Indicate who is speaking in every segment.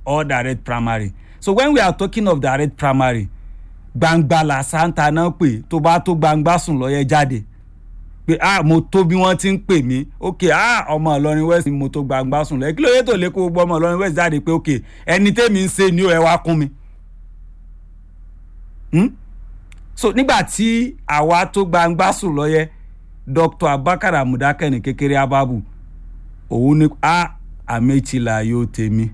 Speaker 1: or direct primary so when we are talking of direct primary gbangba làṣántà náà pè tó bá tó gbangba sùn lọ́yẹ jáde pé ah mo tó bí wọ́n ti ń pè mí ok ah ọmọ ìlọrin west ni mo tó gbangba sùn lọ́yẹ kí ló yẹ tó lè kó gbọ́ ọmọ ìlọrin west jáde pé ok ẹni tẹ́mi ń ṣe ni ó ẹ wá kún mi. Hmm? so nígbà tí àwa tó gbangba sùn lọ́yẹ dr abubakar amudakẹ́ni kékeré ababu òun ni a àmẹ́tìlá yóò tèmi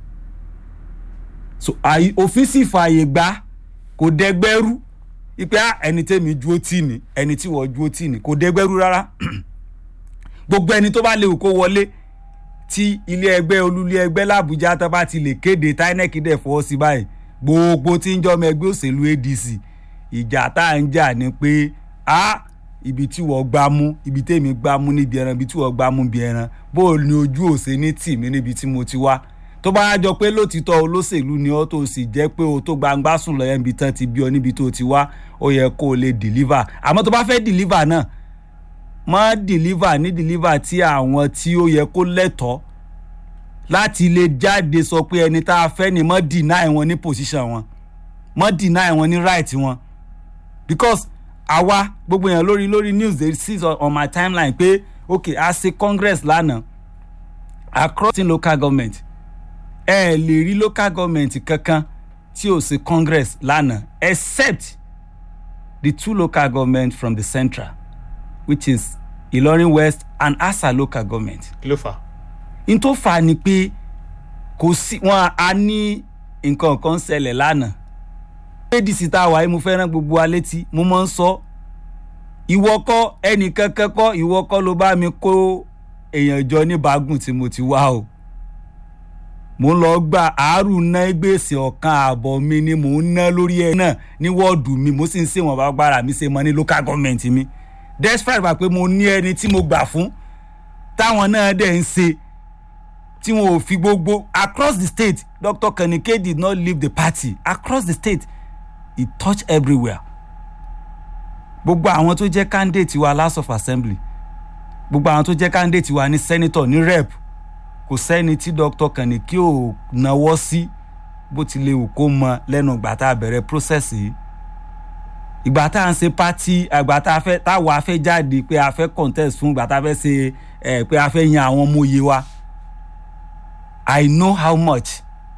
Speaker 1: so òfin sì fààyè gbà kò dẹgbẹ́rú ipe ẹni tẹ́mi dúró tì ní ẹni tí wọ́n dúró tì ní kò dẹgbẹ́rú rárá gbogbo ẹni tó bá léwu kó wọlé tí ilé ẹgbẹ́ olúlé ẹgbẹ́ làbújá tó bá ti lè kéde tinec dẹ̀ fọwọ́ sí báyìí gbogbo tí ń jọmọ ẹgbẹ́ òṣèlú adc ìjà tá à ń jà ni pé a ibi tí wọ́n gbá mú ibi tèmi gbá mú níbi ẹran ibi tí wọ́n gbá mú níbi ẹran bó o ní ojú òsè ní tì mí níbi tí mo ti wá tó bá jọ pé lótìtọ́ olóṣèlú ni ọ́ tó sì jẹ́ pé o tó gbangba sùn lọ́yẹ̀ níbi tán ti bí ọ níbi tó ti wá ó yẹ kó o lè deliver àmọ́ tó bá fẹ́ deliver náà má deliver ní deliver tí àwọn tí ó yẹ kó lẹ́tọ̀ọ́ láti lè jáde sọ pé ẹni tá a fẹ́ ni má deny wọn ní position wọn má deny wọn ní right wọn because àwa gbogbo èèyàn lórí lórí news dey see on my timeline pé okay a ṣe congress lánàá across in local government ẹ ẹ lè rí local government kankan tí ò ṣe congress lánàá except the two local government from the central which is ilorin west and asa local government.
Speaker 2: kí ló fà á.
Speaker 1: n tó fà á ni pé kò sí wọn a ní nǹkan kan ṣẹlẹ̀ lánàá adc tá a wà yìí mo fẹ́ràn gbogbo wa létí mo máa ń sọ ìwọ kọ́ ẹnìkan kẹ́kọ́ ìwọ kọ́ ló bá mi kó èèyàn jọ ní bágùn tí mo ti wá o mo ń lọ gba àárù ná gbèsè ọ̀kan ààbọ̀ mi ni mò ń ná lórí ẹ̀ náà ní wọ́ọ̀dù mi mo sì ń ṣèwọ̀n bá gbára mi ṣe mọ ní local government mi despite wà pé mo ní ẹni tí mo gbà fún táwọn náà dẹ̀ ń ṣe tí wọn ò fi gbogbo across the state dr kanike did not leave the party across the state it touch everywhere gbogbo àwọn tó jẹ́ candidate wa house of assembly gbogbo àwọn tó jẹ́ candidate wa ní senator ní rep kò sẹ́ni tí dr kaniki ò náwó sí bó ti lè wù kó mọ lẹ́nu ìgbà tá a bẹ̀rẹ̀ process yìí ìgbà tá à ń ṣe party àgbà tá a fẹ́ táwa fẹ́ jáde pé a fẹ́ contest fún ìgbà tá a fẹ́ ṣe ẹ̀ pé a fẹ́ yan àwọn ọmọ òye wa i know how much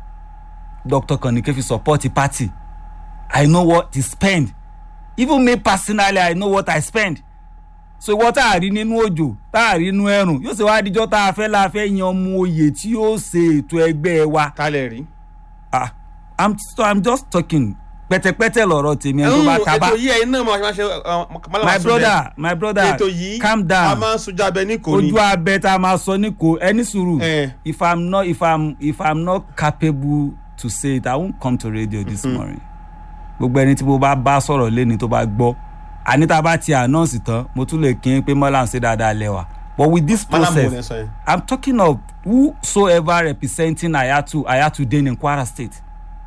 Speaker 1: dr kaniki fi support the party i know what he spend even me personally i know what i spend so ìwọ tá a rí nínú òjò tá a rí nínú ẹrùn yóò ṣe wá díjọ́ tá a fẹ́ la fẹ́ yan ọmọ oyè tí yóò ṣe ètò ẹgbẹ́ wa.
Speaker 2: ta lè rí.
Speaker 1: ah i'm so i'm just talking pẹtẹpẹtẹ lọrọ tèmi ẹni tó bá taba
Speaker 2: ètò yìí ẹyin náà máa ṣe
Speaker 1: my brother my brother
Speaker 2: ètò yìí
Speaker 1: calm
Speaker 2: a
Speaker 1: down
Speaker 2: máa ń sojú abẹ ní kò ní.
Speaker 1: ojú abẹ tá a máa sọ ní kò ẹni sùúrù
Speaker 2: Eh.
Speaker 1: if i'm not if i'm if i'm not capable to say it i won't come to radio this morning gbogbo ẹni tí mo bá bá sọ̀rọ̀ lẹ́ni tó bá gbọ́ àní tá a bá ti announce tán mo tún lè kí n pé mọ́lá ń ṣe dáadáa lẹ́wà but with this
Speaker 2: mọ́nà mo lè
Speaker 1: process
Speaker 2: sọ yẹn.
Speaker 1: i'm talking of whosoever representing ayatu ayatu den in kwara state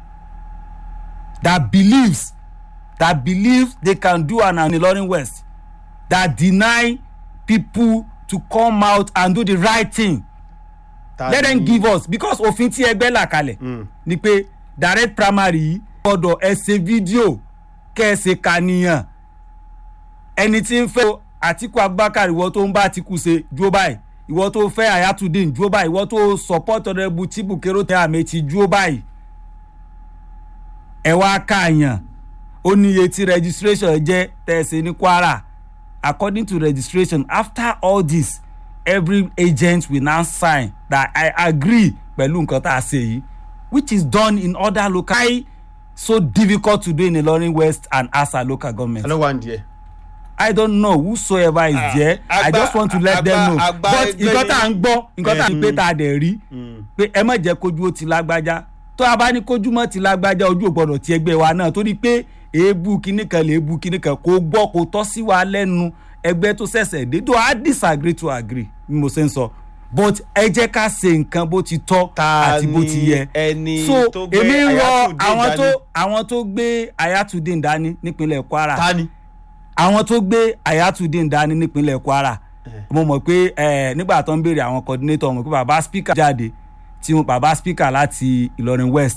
Speaker 1: that believes that believes they can do an an ilorin west that deny people to come out and do the right thing
Speaker 2: Ta
Speaker 1: let
Speaker 2: ni-
Speaker 1: them give us because òfin tí ẹgbẹ́ là kalẹ̀
Speaker 2: Mm.
Speaker 1: ni pé direct primary yìí gbọ́dọ̀ ẹ ṣe fídíò kẹ́ ẹ ṣe kànìyàn ẹni tí ń fẹ́ àtìkú abubakar ìwọ tó ń bá àtìkú ṣe dúró báyìí ìwọ tó fẹ́ ayatollah dúró báyìí ìwọ tó support ọ̀rẹ́bù tìbù kérò tẹ́ àmì ti dúró báyìí ẹ wá káàyàn ó ní iye tí registration jẹ́ tẹ̀sí ní kwara according to registration after all this every agent will now sign that i agree pẹ̀lú nǹkan tá a ṣe yìí which is done in other local why so difficult to do in ilorin west and asa local government
Speaker 2: alo wa n diẹ.
Speaker 1: i don't know whosoever is
Speaker 2: Ah,
Speaker 1: there i
Speaker 2: agba-
Speaker 1: just want to let them
Speaker 2: agba-
Speaker 1: know
Speaker 2: agba
Speaker 1: but
Speaker 2: ẹgbẹ́
Speaker 1: nǹkan tá à ń
Speaker 2: yìí-
Speaker 1: gbọ́ nǹkan tá à ń pé tá a dẹ̀ rí
Speaker 2: Mm.
Speaker 1: pé ẹ má jẹ́ kójú ó ti lágbájá tó a bá ní kójú mọ́ ti lágbájá ojú ò gbọ́dọ̀ ti ẹgbẹ́ wa náà torí pé èébú kinní kan lè èébú kinní kan kò gbọ́ kò tọ́ sí wa lẹ́nu ẹgbẹ́ tó ṣẹ̀ṣẹ̀ dé tó a disagree to agree bí mo ṣe ń sọ but ẹ jẹ́ ká ṣe nǹkan bó ti tọ́
Speaker 2: ta
Speaker 1: àti bó ti yẹ
Speaker 2: ẹni
Speaker 1: so
Speaker 2: tó gbé
Speaker 1: èmi ń rọ
Speaker 2: Ayatollah
Speaker 1: àwọn tó
Speaker 2: dání?
Speaker 1: àwọn tó gbé ayatollah dání nípínlẹ̀ kwara
Speaker 2: ta ni.
Speaker 1: àwọn tó gbé ayatollah dání nípínlẹ̀ kwara mo mọ̀ pé eh, nígbà tó ń béèrè àwọn coordinator mọ̀ pé bàbá speaker jáde tí wọn bàbá speaker láti ìlọrin west